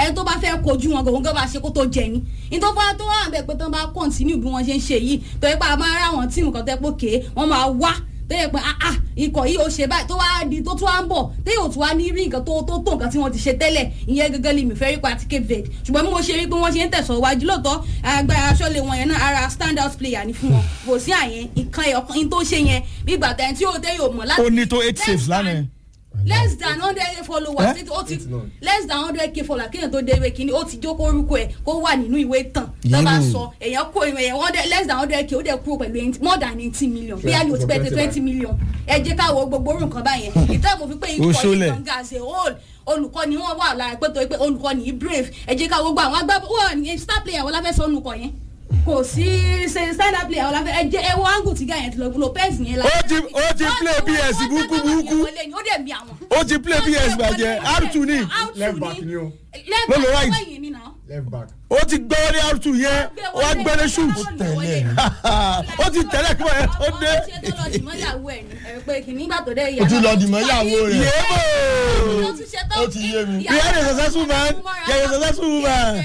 ẹ tó bá fẹ́ kojú wọn gògùn bá ṣe kó tó jẹ ni nítorí wọn tó wà bẹ́ẹ̀ pé tó bá kọ́ntínú bí wọ́n ṣe ń ṣe yìí tó yẹ pé a máa ráwọn tíìmù kan tó yẹ pé kéé wọ́n máa wá tó yẹ pé ah ah ikọ̀ yìí ó ṣe báyìí tó wá di tó tún wá ń bọ̀ tó yóò tún wá ní rí nǹkan tó tó tó nǹkan tí wọ́n ti ṣe tẹ́lẹ̀ ìyẹn gẹ́gẹ́ lè mi fẹ́ rí pa àti Cape Verde ṣùgbọ́n bí mo ṣe rí pé wọ́n ṣe ń tẹ̀sọ̀ wájú lóòótọ́ agbára aṣọ́lé wọn yẹn náà ara stand out player ni fún wọn kò sí àyẹn ìkan ẹ̀yọ̀kan tó ṣe yẹn bí gbàtà tí ó tẹ́ yóò mọ̀ láti ó ní tó eight saves lánàá yẹn. less than hundred followers Eh? ó ti Eight nine. less than hundred k followers kéèyàn tó dé ìwé kínní ó ti jókòó orúkọ ẹ kó wà nínú ìwé tán tó bá Yéèmù. sọ èèyàn kó èèyàn one hundred less than hundred k ó dẹ̀ kúrò pẹ̀lú eighty- more than eighty million bí a ní o ti pẹ́ tẹ twenty million ẹ jẹ́ ká wo gbogbo orun kan báyẹn ìtẹ́ mo fi pé ikọ̀ Oṣólẹ̀. yìí gangan as a whole olùkọ́ni wọn wà lára pé torí pé olùkọ́ni yìí brave ẹ jẹ́ ká wo gbogbo àwọn agbábọ́ wọ́n ní star player wọn láfẹ́ sọ́nù kọ yẹn kò sí ṣe stand up player wọn láfẹ́ ẹ jẹ́ ẹ wo angle tí gáyẹn ti lọ Lopez yẹn la. Ó ti- ó ti play PS burúkú burúkú. ó dẹ̀ mi àwọn ó ti play PS bàjẹ́ R2 ní Left back ni o. left No, no, back right. wẹ̀yìn ni náà. left back. ó ti gbọ́ ní R2 yẹn ó wá gbẹ́lẹ́ shoot tẹ̀lé ó ti tẹ̀lé kí wọ́n yẹn tó dé. ó tún lọ dìmọ́ ìyàwó rẹ̀. yéèmọ̀ Ó ti yé mi. you are a successful man you are a successful woman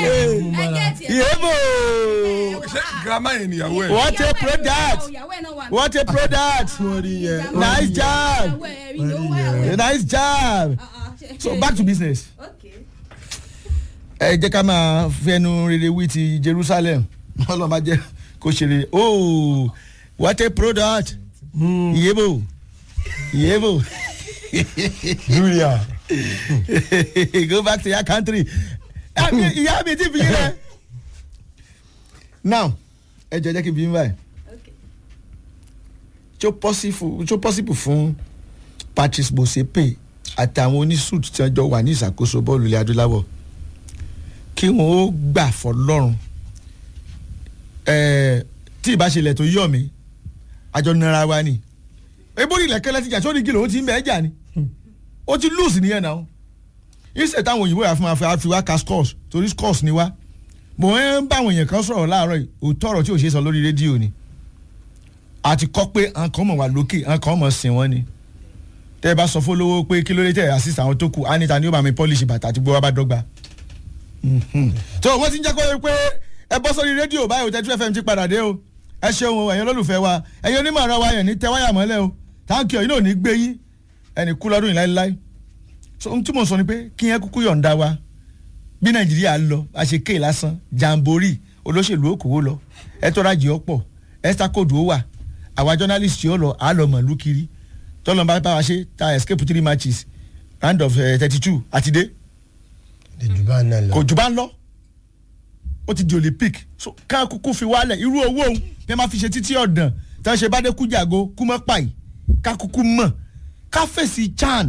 yéèmọ̀ ṣé girama yẹn nìyàwó ẹ̀. what a product what a product nice job nice job so back to business. ẹ jẹ́ ká máa fẹnu rere wí ti Jerusalem ọlọ́run bá jẹ́ kó ṣe rere oh what a product yebo yebo Julia. go back to your country Àmì- ìyá mi ti fi yín rẹ. now ẹ jẹ́ jẹ́ kí n bí yín báyìí tó possible tó possible fún Patrice Motsepe àtàwọn onísùt tí wọ́n jọ wà ní ìṣàkóso bọ́ọ̀lù ilẹ̀ adúláwọ̀ kí wọ́n ó gbà fọlọ́run ẹ̀ẹ́ tí ìbáṣelẹ̀ tó yọ̀ mí àjọ nara wa ni ebó ilẹ̀ kẹlẹ́ ti jà sórí gílò ó ti ń bẹ́ẹ̀ jà ni ó ti lose nìyẹn náà ìṣẹ̀ táwọn òyìnbó yà fún wa fi wá ka scores torí scores ni wá mo ń bá àwọn èèyàn kan sọ̀rọ̀ láàárọ̀ yìí òótọ́ ọ̀rọ̀ tí ò ṣe é sọ lórí rédíò ni àti kọ́ pé àwọn kan mọ̀ wá lókè àwọn kan mọ̀ sìn wọ́n ni tẹ́ ẹ bá sọ fún olówó pé kí ló dé tẹ̀ assist àwọn tó kù anita ni ó bá mi polish bàtà àti gbogbo wa bá dọ́gba tó wọ́n ti ń jẹ́ kó pé ẹ bọ́ sórí rédíò báyìí òtẹ́tù fm ti padà dé o ẹ ṣeun o ẹ̀yin olólùfẹ́ wa ẹ̀yin onímọ̀ ọ̀rọ̀ wa yẹn ní tẹ wáyà mọ́lẹ̀ o táǹkì ọ̀yìn náà ò ní gbé yín ẹnì kú lọ́dún yìí láéláé so ohun tí mo sọ ni pé kí yẹn kúkú yọ̀ǹda wa bí nàìjíríà lọ àṣeké lásán jàǹbórì olóṣèlú òkòwò lọ ẹ tọ́ra jì ọ́ pọ̀ ẹ́sítà kóòdù ó wà àwa journalist yóò lọ àálọ̀ mọ̀lú kiri tọ́lọ́ bá bá wa ṣe ta escape three matches round of thirty two àti dé Dèjù bá náà lọ. kò jù bá ń lọ ó ti di olympic so ká kúkú fi wálẹ̀ irú owó òun bí wọ́n máa fi ṣe títí ọ̀dàn tí wọ́n ṣe bá dé kújàgo kúmọ́ pàì ká kúkú mọ̀ ká fèsì chan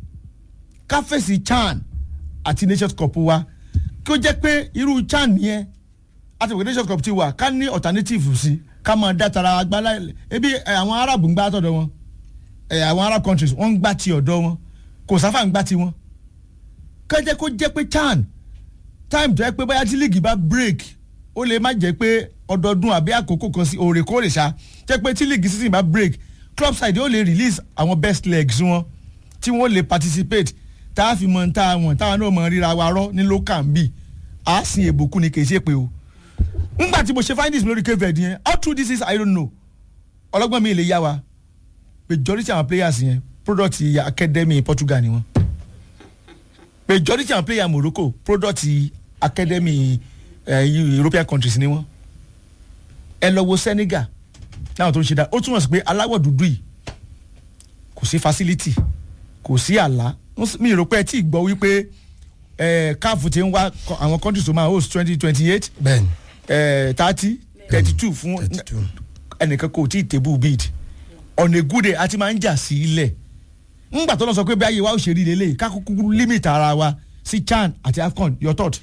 ká fèsì chan àti nations cup wa kí ó jẹ́ pé irú chan yẹn àti ìwé nations cup ti wà ká ní alternative sí ká máa dá tara agbálá ebi ẹ, àwọn arab ń gbá tọ̀dọ̀ wọn ẹ, àwọn arab countries wọ́n ń gbá ti ọ̀dọ̀ wọn kò sáfà ń gbá ti wọn ká jẹ́ kó jẹ́ pé chan time tó yẹ pé bóyá tí league bá break ó lè má jẹ́ pé ọdọọdún àbí àkókò kan sí òrèkóòrè ṣá jẹ́ pé tí league season bá break club side ó lè release àwọn best legs wọn tí wọ́n lè participate tá a fi mọ tá a wọ̀n táwọn náà mọ ríra wa rọ́ ní local bí a sin èbùkún ni kì í ṣe pé o ngbà tí mo ṣe findings lórí Cape yẹn how true this is I don't know ọlọ́gbọ́n mi lè yá wa majority àwọn players yẹn product academy Portugal ni wọ́n majority àwọn player Morocco product academy uh, European countries ni wọn ẹ lọ wo Senegal láwọn tó ń ṣe dá ó túmọ̀ sí pé aláwọ̀ dúdú yìí kò sí facility kò sí àlá mi rò pé ẹ tí ì gbọ́ wípé CAF ti ń wá àwọn countries tó máa host twenty twenty eight bẹ́ẹ̀ni thirty thirty two fún thirty two. ẹnìkan kò tí ì table bid on a good day a ti máa ń jà sí ilẹ̀ ńgbà tó lọ sọ pé bí ayé wa ó ṣe rí lélẹ̀ ká kúkú limit ara wa sí CHAN àti AFCON your thought.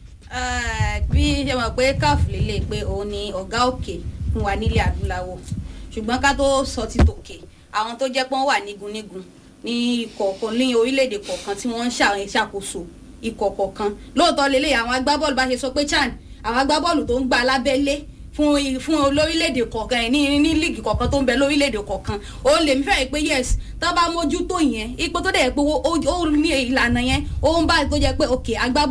bí ṣe mọ̀ pé caf lélẹ̀ pé òun ni ọ̀gá òkè fún wa nílẹ̀ adúláwọ̀ ṣùgbọ́n ká tó sọ ti tòkè àwọn tó jẹ́ pé wọ́n wà nígunnígun ní kọ̀ọ̀kan ní orílẹ̀-èdè kọ̀ọ̀kan tí wọ́n ń ṣà- ṣàkóso ikọ̀ kọ̀ọ̀kan lóòótọ́ lélẹ̀ àwọn agbábọ́ọ̀lù bá ṣe sọ pé chan àwọn agbábọ́ọ̀lù tó ń gba lábẹ́lé fún i- fún olórílẹ̀-èdè kọ̀ọ̀kan ẹ̀ ní ní líìgì kọ̀ọ̀kan tó ń bẹ lórílẹ̀-èdè kọ̀ọ̀kan ó lè mí fẹ́rẹ̀ pé yes tó bá mójútó yẹn ipò tó dẹ̀ pé ó ó ní ìlànà yẹn ó ń bá tó jẹ́ pé òkè agbábọ́